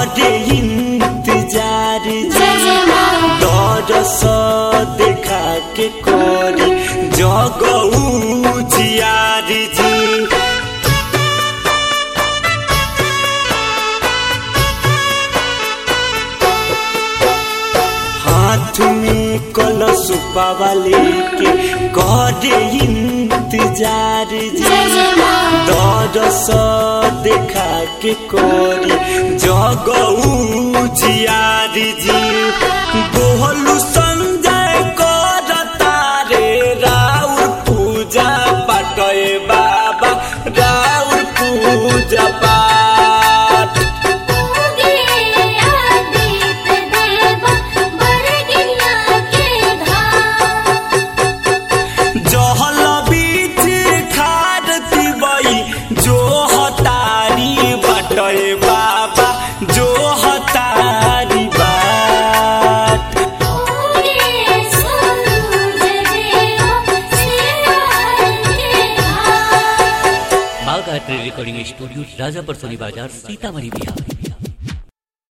करे इंतजार जय जय माँ दरस देखा के करे जगऊ जियार जी हाथ में कलश पावाले के करे इंतजार जी जय जय माँ दरस देखा के कोरी जगऊ जियार जी बोहलु संजय करता रे राउर पूजा पाटय बाबा राउर पूजा पाठ उगे आदित्य देव बरगिया के धाम जहल बीच खारती बई जो हतारी बटय बाबा जो हतारी बाट उगे सूरज देव सिवार के धाम बाघ आर्ट रिकॉर्डिंग स्टूडियो राजापर सोनी बाजार सीतामढ़ी बिहार